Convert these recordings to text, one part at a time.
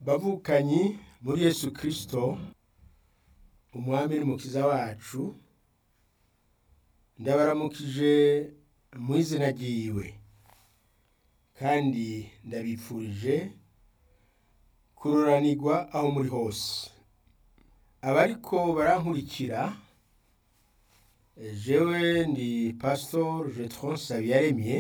bavukanyi muri yesu kirisito umwami n'umukiza wacu ndabaramukije mu izina ryiwe kandi ndabipfurije kururanirwa aho muri hose abariko barankurikira jewe ndi pasitori jetron sabiyaremye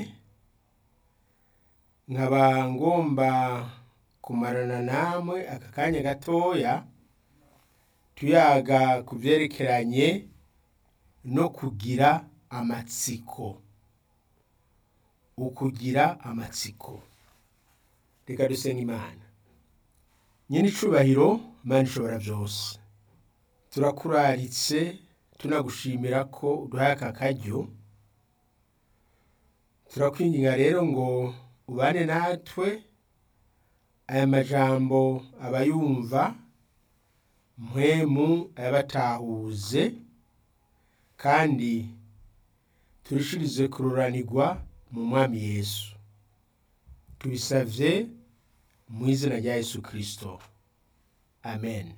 nkaba ngomba kumarana namwe aka kanya gatoya tuyaga ku byerekeranye no kugira amatsiko ukugira amatsiko reka dusenga imana nyine icubahiro imana ishobora byose turakuraritse tunagushimira ko uduhaye aka karyo turakwinginga rero ngo ubane natwe aya majambo abayumva mpwemu ayabatahuze kandi turishirize kururanirwa mu mwami yesu tubisavye mu izina rya yesu kirisito amen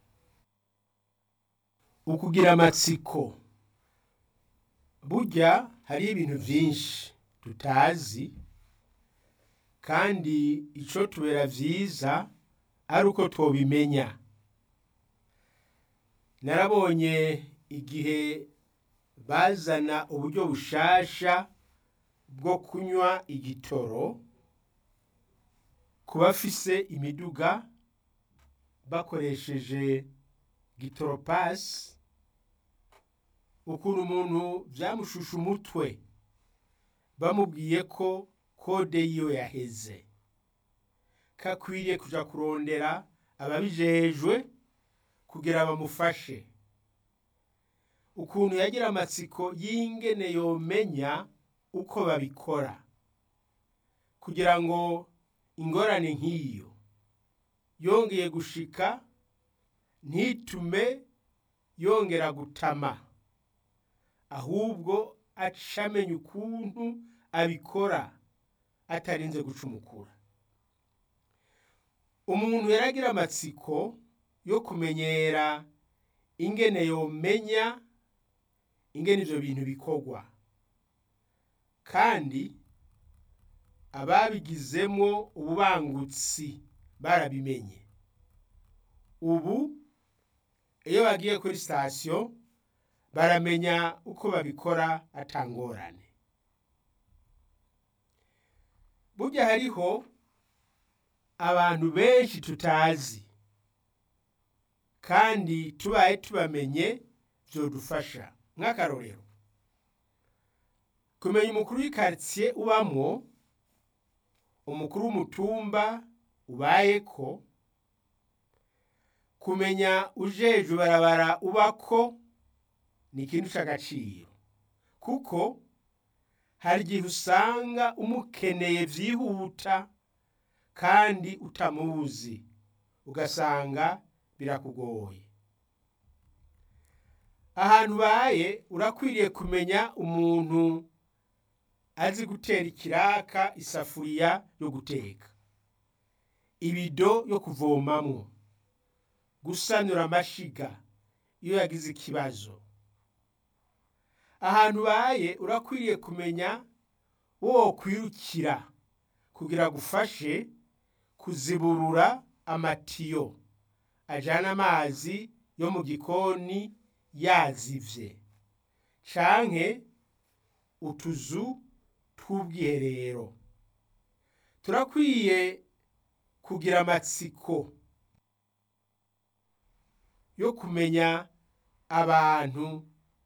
ukugira amatsiko burya hariho ibintu byinshi tutazi kandi ico tubera vyiza ari uko twobimenya narabonye igihe bazana uburyo bushasha bwo kunywa igitoro ku bafise imiduga bakoresheje gitoropasi ukuntu umuntu byamushusha umutwe bamubwiye ko kode yiwe yaheze kakwiriye kuja kurondera ababijejwe kugira bamufashe ukuntu yagira amatsiko y'ingene yomenya uko babikora kugira ngo ingorane nk'iyo yongeye gushika ntitume yongera gutama ahubwo acamenya ukuntu abikora atarinze gucumukura umuntu yaragira amatsiko yo kumenyera ingene yomenya ingene ivyo bintu bikorwa kandi ababigizemwo ububangutsi barabimenye ubu iyo bagiye kuri sitasiyo baramenya uko babikora atangorane burya hariho abantu benshi tutazi kandi tubaye tubamenye byodufasha nk'akarorero kumenya umukuru w'ikaritsiye ubamwo umukuru w'umutumba ubayeko kumenya ujeje barabara ubako ni ikintu cy'agaciro kuko hari igihe usanga umukeneye byihuta kandi utamuzi ugasanga birakugoye ahantu ubaye urakwiriye kumenya umuntu azi gutera ikiraka isafuriya yo guteka ibido yo kuvomamwo gusanura amashiga iyo yagize ikibazo ahantu ubaye urakwiriye kumenya wo kwirukira kugira gufashe kuziburura amatiyo ajana amazi yo mu gikoni yazivye canke utuzu tw'ubwiherero turakwiye kugira amatsiko yo kumenya abantu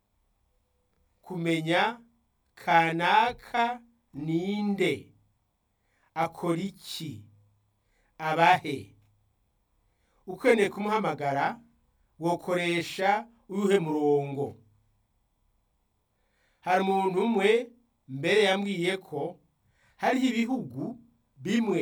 kumenya kanaka ninde akora iki abahe ukeneye kumuhamagara wokoresha uyuhe murongo hari umuntu umwe mbere yambwiye ko hariho ibihugu bimwe